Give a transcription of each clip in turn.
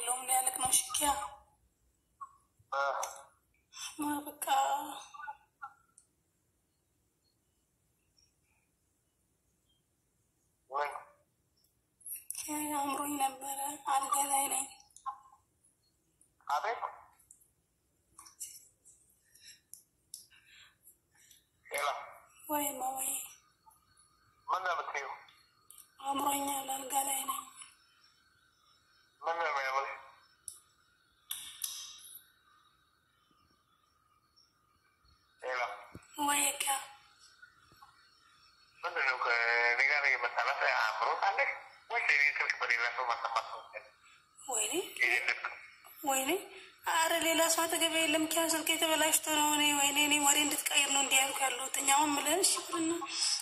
የለውም ሊያልቅ ነው። ሽኪያ በቃ አምሮኝ ነበረ። አልጋ ላይ ነኝ። አቤት ሄሎ፣ ወይማ ወይ ምን ነው የምትይው? አምሮኛል። አልጋ ላይ ነኝ። ምን ነው የሚያምርሽ? ሄሎ፣ ወይ ካ ምንድን ነው ከእኔ ጋር የመጣላት አምሮታለሽ ወይስ የእኔ ስልክ በሌላ ሰው ማሰማት ነው? ወይኔ ይህን ልክ ወይኔ፣ አረ ሌላ ሰው አጠገቤ የለም። ኪያ ስልክ የተበላሽቶ ነው። እኔ ወይኔ፣ እኔ ወሬ እንድትቀይር ነው እንዲህ ያልኩ ያለሁት። እኛውን ምለን እሺ ብልና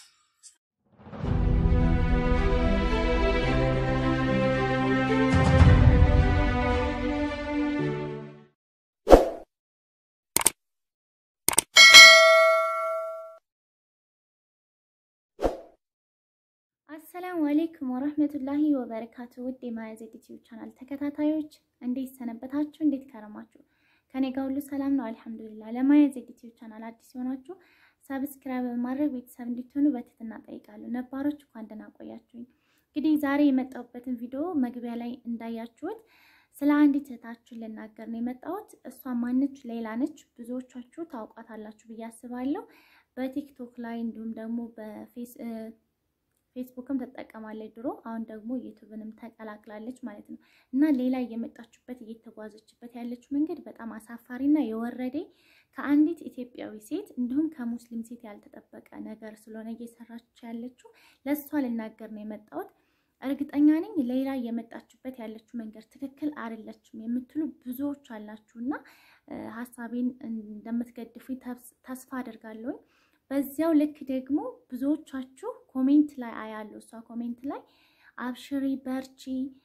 አሰላሙ አሌይኩም ወረህመቱላሂ ወበረካቱ። ውድ የማያዜድ ዩቲዩብ ቻናል ተከታታዮች እንዴት ሰነበታችሁ? እንዴት ከረማችሁ? ከኔ ጋር ሁሉ ሰላም ነው አልሐምዱሊላህ። ለማያዜድ ዩቲዩብ ቻናል አዲስ የሆናችሁ ሰብስክራይብ በማድረግ ቤተሰብ እንድትሆኑ በትህትና እጠይቃለሁ። ነባሮች እንኳን ደህና ቆያችሁኝ። እንግዲህ ዛሬ የመጣሁበትን ቪዲዮ መግቢያ ላይ እንዳያችሁት ስለ አንዲት እህታችን ልናገር ነው የመጣሁት። እሷ ማነች? ሌላ ነች። ብዙዎቻችሁ ታውቋታላችሁ ብዬ አስባለሁ። በቲክቶክ ላይ እንዲሁም ደግሞ በፌስ ፌስቡክም ትጠቀማለች ድሮ። አሁን ደግሞ ዩቱብንም ተቀላቅላለች ማለት ነው። እና ሌላ እየመጣችበት እየተጓዘችበት ያለችው መንገድ በጣም አሳፋሪና የወረደ ከአንዲት ኢትዮጵያዊ ሴት እንዲሁም ከሙስሊም ሴት ያልተጠበቀ ነገር ስለሆነ እየሰራች ያለችው ለእሷ ልናገር ነው የመጣሁት። እርግጠኛ ነኝ ሌላ እየመጣችበት ያለችው መንገድ ትክክል አይደለችም የምትሉ ብዙዎች አላችሁ እና ሀሳቤን እንደምትገድፉኝ ተስፋ አደርጋለሁኝ። በዚያው ልክ ደግሞ ብዙዎቻችሁ ኮሜንት ላይ አያለሁ። እሷ ኮሜንት ላይ አብሽሪ፣ በርቺ፣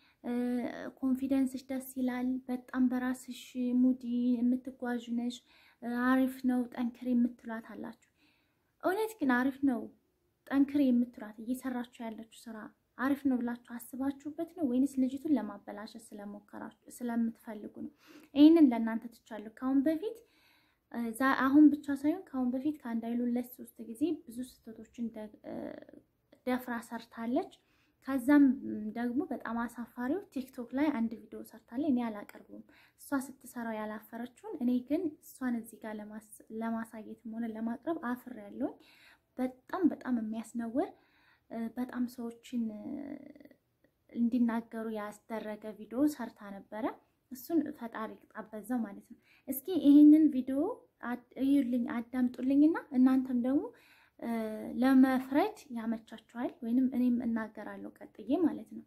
ኮንፊደንስሽ ደስ ይላል፣ በጣም በራስሽ ሙዲ የምትጓዥ ነሽ፣ አሪፍ ነው፣ ጠንክሬ የምትሏት አላችሁ። እውነት ግን አሪፍ ነው ጠንክሬ የምትሏት እየሰራችሁ ያለችው ስራ አሪፍ ነው ብላችሁ አስባችሁበት ነው ወይንስ ልጅቱን ለማበላሸት ስለሞከራችሁ ስለምትፈልጉ ነው? ይህንን ለእናንተ ትቻለሁ። ከአሁን በፊት አሁን ብቻ ሳይሆን ከአሁን በፊት ከአንድ አይሉ ሁለት ሶስት ጊዜ ብዙ ስህተቶችን ደፍራ ሰርታለች። ከዛም ደግሞ በጣም አሳፋሪው ቲክቶክ ላይ አንድ ቪዲዮ ሰርታለች። እኔ አላቀርቡም እሷ ስትሰራው ያላፈረችውን እኔ ግን እሷን እዚህ ጋር ለማሳየትም ሆነ ለማቅረብ አፍር ያለውኝ በጣም በጣም የሚያስነውር በጣም ሰዎችን እንዲናገሩ ያስደረገ ቪዲዮ ሰርታ ነበረ። እሱን ፈጣሪ ጣበዛው ማለት ነው። እስኪ ይህንን ቪዲዮ እዩልኝ፣ አዳምጡልኝና እናንተም ደግሞ ለመፍረድ ያመቻችኋል፣ ወይንም እኔም እናገራለሁ ቀጥዬ ማለት ነው።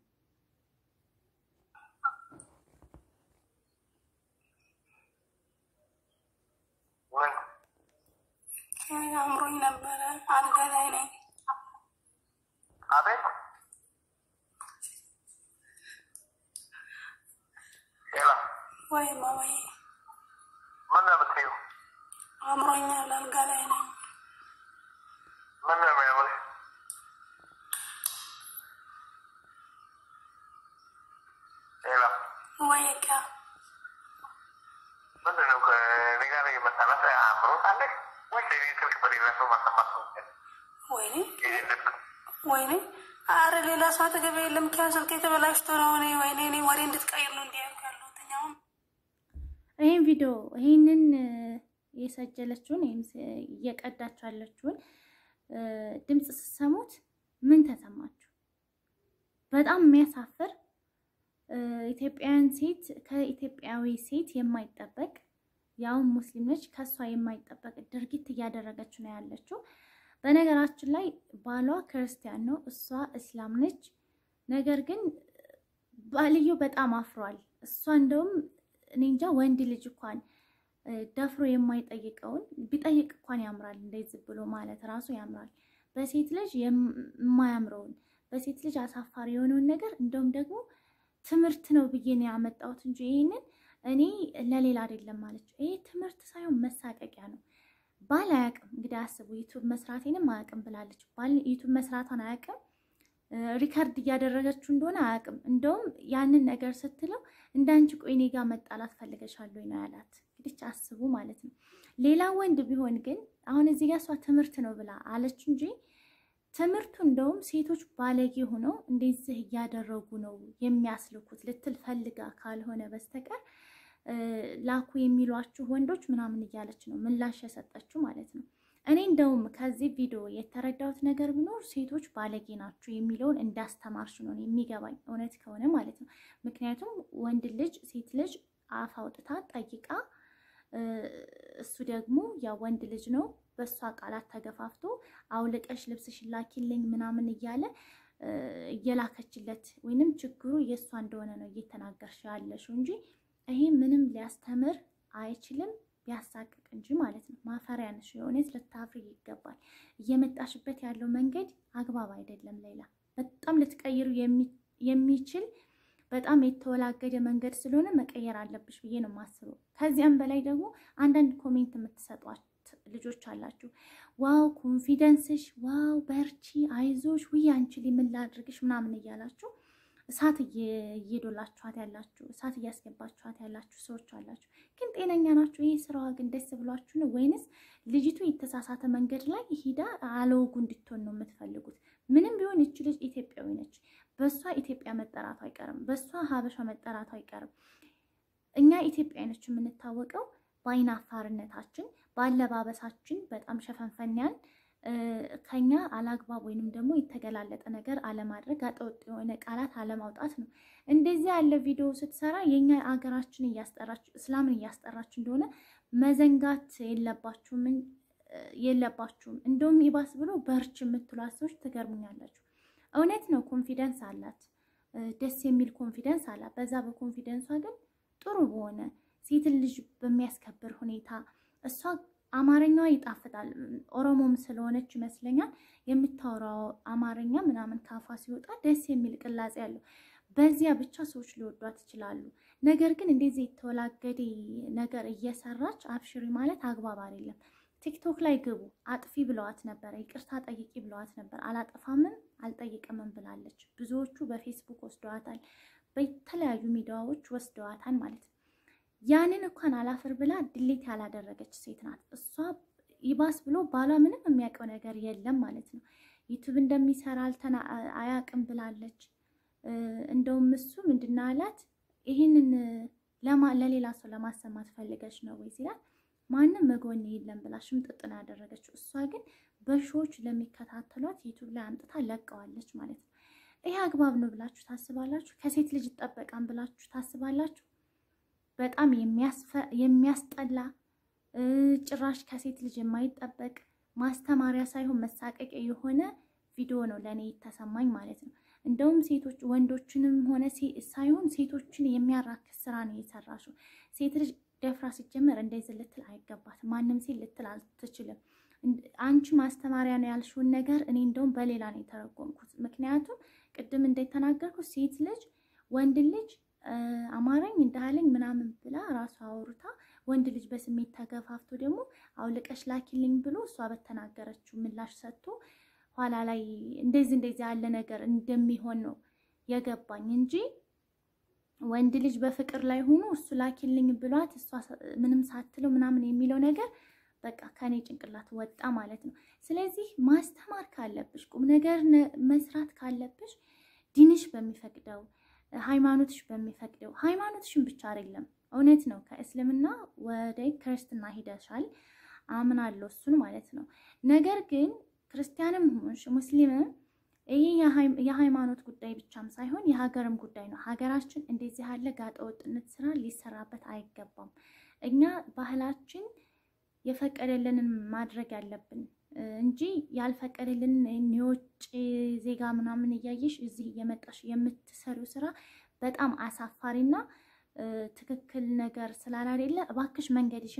አምሮኝ ነበረ። አልጋ ላይ ነኝ። አቤት ሄሎ፣ ወይማ ወይ ምን ነው የምትይው? አምሮኛል። አልጋ ላይ ነኝ። ምን ነው የሚያምርሽ? ሄሎ፣ ወይ ካ ምንድን ነው ከእኔ ጋር የመጣላት አምሮታለሽ ወይስ የእኔ ስልክ በሌላ ሰው ማሰማት ነው? ወይኔ ይህን ልክ ወይኔ፣ አረ ሌላ ሰው አጠገቤ የለም። ኪያ ስልክ የተበላሽቶ ነው። እኔ ወይኔ፣ እኔ ወሬ እንድትቀይር ነው እንዲህ ያልኩ ያለሁት። እኛውን ይህን ቪዲዮ ይህንን የሰጀለችውን ወይም እየቀዳች ያለችውን ድምፅ ስትሰሙት ምን ተሰማችሁ? በጣም የሚያሳፍር ኢትዮጵያውያን ሴት ከኢትዮጵያዊ ሴት የማይጠበቅ ያውን ሙስሊም ነች፣ ከእሷ የማይጠበቅ ድርጊት እያደረገች ነው ያለችው። በነገራችን ላይ ባሏ ክርስቲያን ነው፣ እሷ እስላም ነች። ነገር ግን ባልየው በጣም አፍሯል። እሷ እንደውም እኔ እንጃ ወንድ ልጅ እንኳን ደፍሮ የማይጠይቀውን ቢጠይቅ እንኳን ያምራል። እንደዚህ ብሎ ማለት ራሱ ያምራል። በሴት ልጅ የማያምረውን በሴት ልጅ አሳፋሪ የሆነውን ነገር እንደውም ደግሞ ትምህርት ነው ብዬ ነው ያመጣሁት እንጂ ይህንን እኔ ለሌላ አይደለም ማለች። ይሄ ትምህርት ሳይሆን መሳቀቂያ ነው። ባል አያውቅም እንግዲህ አስቡ። ዩቱብ መስራቴንም አያውቅም ብላለች። ባል ዩቱብ መስራቷን አያውቅም። ሪከርድ እያደረገችው እንደሆነ አያውቅም። እንደውም ያንን ነገር ስትለው እንዳንቺ ቆይ እኔ ጋር መጣላት ፈልገሻለሁ ነው ያላት። እንግዲህ አስቡ ማለት ነው። ሌላ ወንድ ቢሆን ግን አሁን እዚህ ጋር እሷ ትምህርት ነው ብላ አለች እንጂ ትምህርቱ እንደውም ሴቶች ባለጌ ሆነው እንደዚህ እያደረጉ ነው የሚያስልኩት ልትል ፈልጋ ካልሆነ በስተቀር ላኩ የሚሏችሁ ወንዶች ምናምን እያለች ነው ምላሽ የሰጠችው ማለት ነው። እኔ እንደውም ከዚህ ቪዲዮ የተረዳሁት ነገር ቢኖር ሴቶች ባለጌ ናቸው የሚለውን እንዳስተማርሽ ነው የሚገባኝ፣ እውነት ከሆነ ማለት ነው። ምክንያቱም ወንድ ልጅ ሴት ልጅ አፍ አውጥታ ጠይቃ እሱ ደግሞ ያ ወንድ ልጅ ነው በእሷ ቃላት ተገፋፍቶ አውልቀሽ ልብስሽ ላኪልኝ ምናምን እያለ እየላከችለት ወይንም ችግሩ የእሷ እንደሆነ ነው እየተናገርሽ ያለሽው እንጂ ይሄ ምንም ሊያስተምር አይችልም ቢያሳቅቅ እንጂ ማለት ነው። ማፈሪያ ነሽ። የእውነት ልታፍሪ ይገባል። እየመጣሽበት ያለው መንገድ አግባብ አይደለም። ሌላ በጣም ልትቀይሩ የሚችል በጣም የተወላገደ መንገድ ስለሆነ መቀየር አለብሽ ብዬ ነው የማስበው። ከዚያም በላይ ደግሞ አንዳንድ ኮሜንት የምትሰጧት ልጆች አላችሁ። ዋው ኮንፊደንስሽ፣ ዋው በርቺ፣ አይዞሽ፣ ውይ አንቺ ምን ላድርግሽ ምናምን እያላችሁ እሳት እየዶላችኋት ያላችሁ እሳት እያስገባችኋት ያላችሁ ሰዎች አላችሁ። ግን ጤነኛ ናችሁ? ይህ ስራዋ ግን ደስ ብሏችሁ ነው ወይንስ ልጅቱ የተሳሳተ መንገድ ላይ ሂዳ አለወጉ እንድትሆን ነው የምትፈልጉት? ምንም ቢሆን ይች ልጅ ኢትዮጵያዊ ነች። በእሷ ኢትዮጵያ መጠራቱ አይቀርም። በእሷ ሀበሻ መጠራቱ አይቀርም። እኛ ኢትዮጵያኖች የምንታወቀው በአይን አፋርነታችን፣ በአለባበሳችን በጣም ሸፈንፈንያን ከኛ አላግባብ ወይንም ደግሞ የተገላለጠ ነገር አለማድረግ አጠወጥ የሆነ ቃላት አለማውጣት ነው። እንደዚህ ያለ ቪዲዮ ስትሰራ የኛ አገራችን እያስጠራች እስላምን እያስጠራች እንደሆነ መዘንጋት የለባችሁም የለባችሁም። እንደውም ይባስ ብሎ በርች የምትሏት ሰዎች ትገርሙኛላችሁ። እውነት ነው፣ ኮንፊደንስ አላት፣ ደስ የሚል ኮንፊደንስ አላት። በዛ በኮንፊደንሷ ግን ጥሩ በሆነ ሴትን ልጅ በሚያስከብር ሁኔታ እሷ አማርኛዋ ይጣፍጣል። ኦሮሞም ስለሆነች ይመስለኛል የምታወራው አማርኛ ምናምን ካፏ ሲወጣ ደስ የሚል ቅላጼ ያለው በዚያ ብቻ ሰዎች ሊወዷት ይችላሉ። ነገር ግን እንደዚህ የተወላገደ ነገር እየሰራች አብሽሪ ማለት አግባብ አይደለም። ቲክቶክ ላይ ግቡ። አጥፊ ብለዋት ነበረ፣ ይቅርታ ጠይቂ ብለዋት ነበር። አላጠፋምም አልጠይቅምም ብላለች። ብዙዎቹ በፌስቡክ ወስደዋታል፣ በተለያዩ ሚዲያዎች ወስደዋታል ማለት ነው። ያንን እንኳን አላፍር ብላ ድሌት ያላደረገች ሴት ናት እሷ። ይባስ ብሎ ባሏ ምንም የሚያውቀው ነገር የለም ማለት ነው። ዩቱብ እንደሚሰራ አያውቅም ብላለች። እንደውም እሱ ምንድን አላት፣ ይህንን ለሌላ ሰው ለማሰማት ፈልገች ነው ወይ ሲላት፣ ማንም መጎን የለም ብላ ሽምጥጥ ነው ያደረገችው። እሷ ግን በሺዎች ለሚከታተሏት ዩቱብ ላይ አምጥታ ለቀዋለች ማለት ነው። ይህ አግባብ ነው ብላችሁ ታስባላችሁ? ከሴት ልጅ ይጠበቃን ብላችሁ ታስባላችሁ? በጣም የሚያስጠላ ጭራሽ ከሴት ልጅ የማይጠበቅ ማስተማሪያ ሳይሆን መሳቀቂያ የሆነ ቪዲዮ ነው ለእኔ የተሰማኝ ማለት ነው። እንደውም ሴቶች ወንዶችንም ሆነ ሳይሆን ሴቶችን የሚያራክስ ስራ ነው የሰራሽው። ሴት ልጅ ደፍራ ሲጀመር እንደዚህ ልትል አይገባትም። ማንም ሴት ልትል አትችልም። አንቺ ማስተማሪያ ነው ያልሽውን ነገር እኔ እንደውም በሌላ ነው የተረጎምኩት። ምክንያቱም ቅድም እንደተናገርኩት ሴት ልጅ ወንድ ልጅ አማረኝ እንዳለኝ ምናምን ብላ ራሷ አውርታ ወንድ ልጅ በስሜት ተገፋፍቶ ደግሞ አውልቀሽ ላኪልኝ ብሎ እሷ በተናገረችው ምላሽ ሰጥቶ ኋላ ላይ እንደዚህ እንደዚህ ያለ ነገር እንደሚሆን ነው የገባኝ እንጂ ወንድ ልጅ በፍቅር ላይ ሆኖ እሱ ላኪልኝ ብሏት እሷ ምንም ሳትለው ምናምን የሚለው ነገር በቃ ከኔ ጭንቅላት ወጣ ማለት ነው። ስለዚህ ማስተማር ካለብሽ ቁም ነገር መስራት ካለብሽ ዲንሽ በሚፈቅደው ሃይማኖትሽ በሚፈቅደው ሃይማኖትሽን ብቻ አይደለም። እውነት ነው ከእስልምና ወደ ክርስትና ሂደሻል፣ አምናለሁ እሱን ማለት ነው። ነገር ግን ክርስቲያንም ሆንሽ ሙስሊምም ይህ የሃይማኖት ጉዳይ ብቻም ሳይሆን የሀገርም ጉዳይ ነው። ሀገራችን እንደዚህ ያለ ጋጠ ወጥነት ስራ ሊሰራበት አይገባም። እኛ ባህላችን የፈቀደልንን ማድረግ ያለብን እንጂ ያልፈቀደልንን የውጭ ዜጋ ምናምን እያየሽ እዚህ እየመጣሽ የምትሰሪው ስራ በጣም አሳፋሪና ትክክል ነገር ስላላደለ እባክሽ መንገድሽን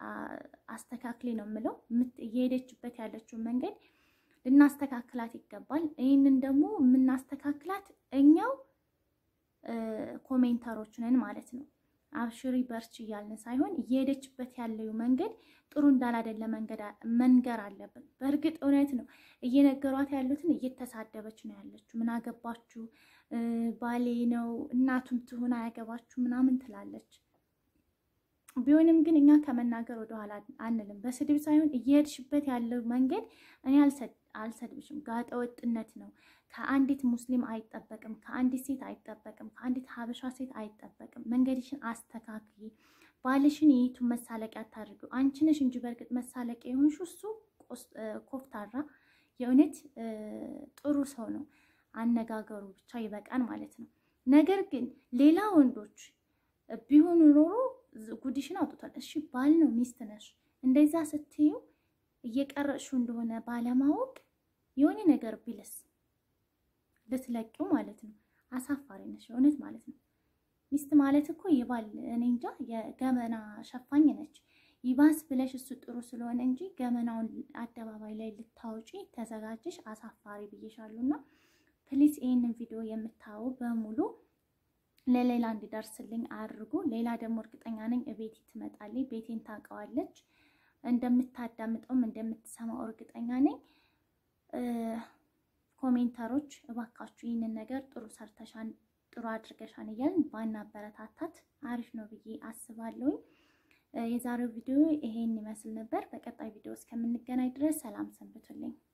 አስተካክሊ ነው የምለው። እየሄደችበት ያለችውን መንገድ ልናስተካክላት ይገባል። ይህንን ደግሞ የምናስተካክላት እኛው ኮሜንተሮች ነን ማለት ነው። አብሽሪ በርች እያልን ሳይሆን እየሄደችበት ያለው መንገድ ጥሩ እንዳላደለ መንገር አለብን። በእርግጥ እውነት ነው እየነገሯት ያሉትን እየተሳደበች ነው ያለችው። ምን አገባችሁ ባሌ ነው እናቱም ትሆን አያገባችሁ ምናምን ትላለች። ቢሆንም ግን እኛ ከመናገር ወደኋላ አንልም። በስድብ ሳይሆን እየሄድሽበት ያለው መንገድ እኔ አልሰድብሽም፣ ጋጠ ወጥነት ነው። ከአንዲት ሙስሊም አይጠበቅም፣ ከአንዲት ሴት አይጠበቅም፣ ከአንዲት ሀበሻ ሴት አይጠበቅም። መንገድሽን አስተካክይ። ባልሽን የይቱን መሳለቂያ አታድርጊው። አንቺ ነሽ እንጂ በእርግጥ መሳለቂያ የሆንሽ እሱ ኮፍታራ፣ የእውነት ጥሩ ሰው ነው። አነጋገሩ ብቻ ይበቃን ማለት ነው። ነገር ግን ሌላ ወንዶች ቢሆኑ ኖሮ ጉድሽን አውጥቷል። እሺ ባል ነው ሚስት ነሽ። እንደዛ ስትዩ እየቀረጥሽው እንደሆነ ባለማወቅ የሆነ ነገር ቢልስ ልትለቂው ማለት ነው። አሳፋሪ ነሽ የእውነት ማለት ነው። ሚስት ማለት እኮ የባል እኔ እንጃ የገመና ሸፋኝ ነች። ይባስ ብለሽ እሱ ጥሩ ስለሆነ እንጂ ገመናውን አደባባይ ላይ ልታወጪ ተዘጋጅሽ። አሳፋሪ ብዬሻሉና ፕሊስ ይህንን ቪዲዮ የምታዩ በሙሉ ለሌላ እንዲደርስልኝ አድርጉ። ሌላ ደግሞ እርግጠኛ ነኝ እቤት ትመጣለች። ቤቴን ታውቀዋለች። እንደምታዳምጠውም እንደምትሰማው እርግጠኛ ነኝ። ኮሜንተሮች እባካችሁ ይህንን ነገር ጥሩ ሰርተሻን ጥሩ አድርገሻን እያልን ባናበረታታት አሪፍ ነው ብዬ አስባለሁኝ። የዛሬው ቪዲዮ ይሄን ይመስል ነበር። በቀጣይ ቪዲዮ እስከምንገናኝ ድረስ ሰላም ሰንብቱልኝ።